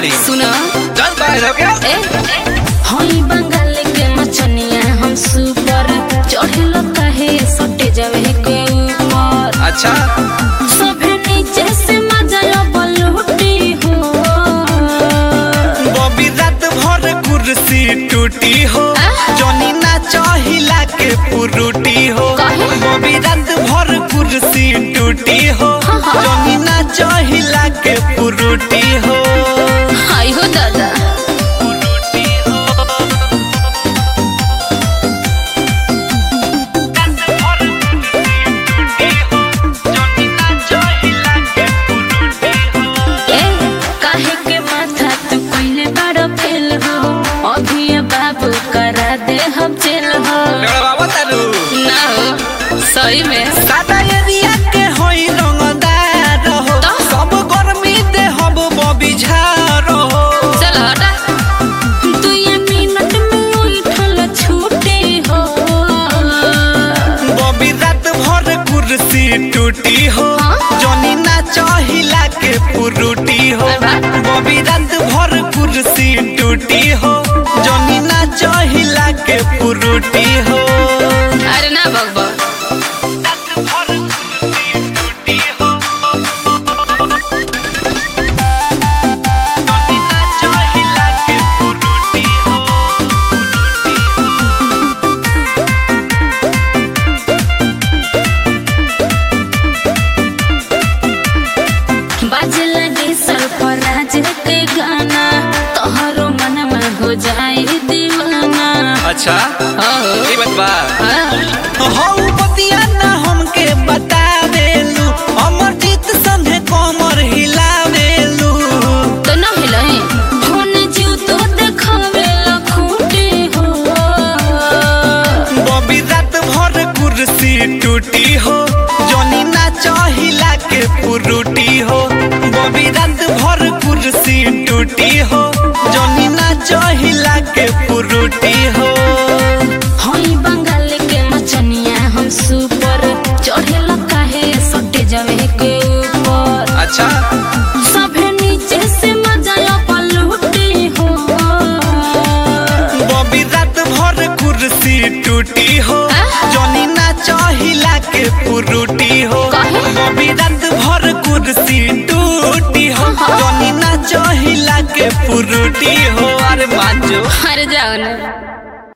बाड़ी सुनो चल बाहर हो गया ए हई बंगाल के मचनिया हम सुपर चढ़ेलो काहे सटे जावे के ऊपर अच्छा सभे नीचे से मजा बलूटी हो बॉबी रात भर कुर्सी टूटी हो जॉनी ना चाहिला के पुरुटी हो काहे? बॉबी रात भर कुर्सी टूटी हो जॉनी ना चाहिला के पुरुटी हो हाय हो दादा पुरुटी हो रात भर कुर्सी टूटी हो जॉनी ना चाहिला के पुरुटी हो ए काहे के माथा तू पहले बड़ा फेल हो अभी ये बाबू करा दे हम जेल हो मेरा बाबा तारू ना हो सही में सादा एरिया के होई रंगदार हो तो? सब गर्मी दे हम बबी झार हो चल हटा तू ये मिनट में उठल छूटे हो बबी रात भर कुर्सी टूटी हो हाँ? जॉनी ना चाहिला के पुरुटी हो अरे वाह। बबी रात भर कुर्सी टूटी हो जॉनी ना चाहिला के पुरुटी हो अरे ना बकबक रात भर कुर्सी टूटी हो जॉनी ना चाहिला के पुरुटी हो बाजे लगे सरफराज के गाना तोहरो मन में हो जाए दीवाना अच्छा ओहो ये बात बा हाँ। हौ बतिया ना हमके बतावेलू अमर जीत संगे कमर हिलावेलू तो ना हिलाई फोन जीव तो देखावे लखूटे हो बबी रात भर कुर्सी टूटी हो जॉनी ना चाहिला के पुरुटी हो बबी रात भर कुर्सी टूटी हो जॉनी ना चाहिला के पुरुटी हो हई बंगाल के मचनिया हम सुपर चढ़ेला काहे सटे जावे के ऊपर अच्छा सभे नीचे से मजा पलूटे हो बबी रात भर कुर्सी टूटी हो हाँ? जॉनी ना चाहिला के पुरुटी हो काहे? बबी रात भर कुर्सी टूटी हो हाँ। जॉनी ना चाहिला के पुरुटी हो अरे मांजो अरे जाओ ना